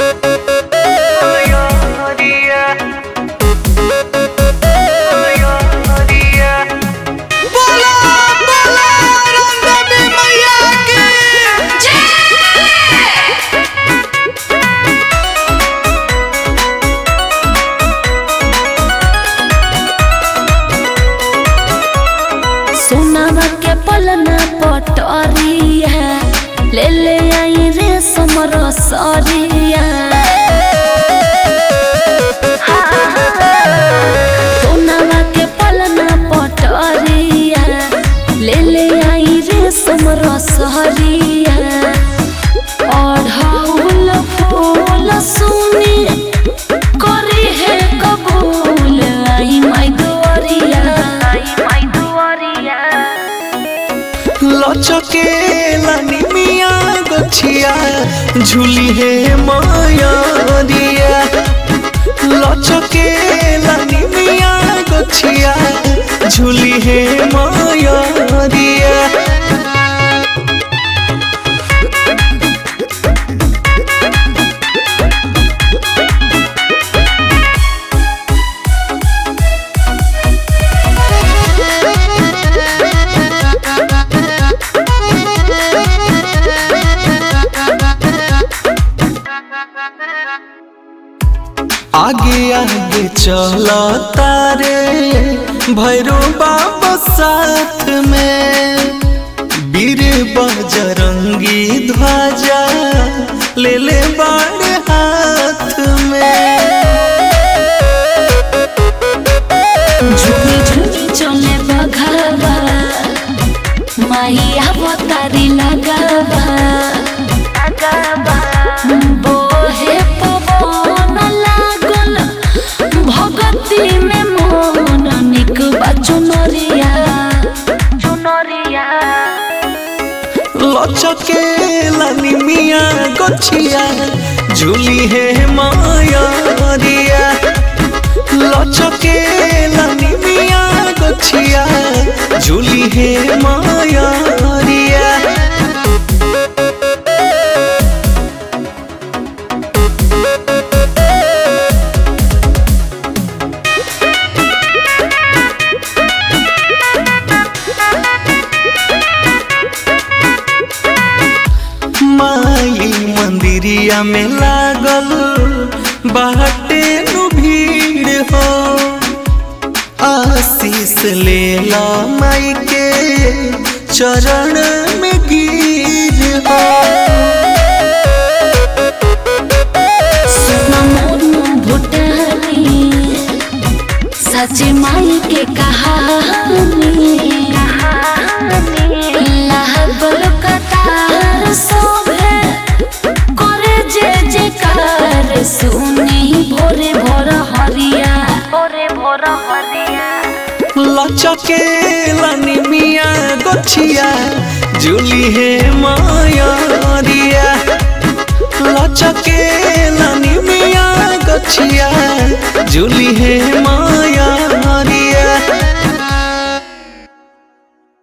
बोला बोला रंगदेवी मैया की सोनावा के पलना पटरिया ले ले आई रे समर सरिया सोनावा के पलना पटरिया ले ले आई रे समर सरिया अढ़ौल फूल सुनी करी है कबूल आई माई दुआरिया आई माई दुआरिया लचके लानी मिया गछिया झूली है माया दिया लचके लानी मिया गछिया झूली है माया दिया आगे आगे चला तारे भैरो बाबा साथ में वीर बजरंगी ध्वजा ले ले बाड़ हाथ में झुमी झुमी चले बघावा माहिया बतारी लगावा बोहे पवन लागल भगती में मन निक बा चुनरिया चुनरिया लचके लानी मिया गछिया झूली है माया दिया लचके लानी मिया गछिया झूली है माया दिया माई मंदिरिया में लागल बाटे नु भीड़ हो आशीष ले ला माई के चरण में गिर हो सुना मोनू भुटानी सच माई के कहानी लागल कतार सोभे करे जे जेकार सुनी भोरे भोर हरिया भोरे भोर हरिया लचके लानी मिया गछिया झूली है माया दिया लचके लानी मिया गछिया झूली है माया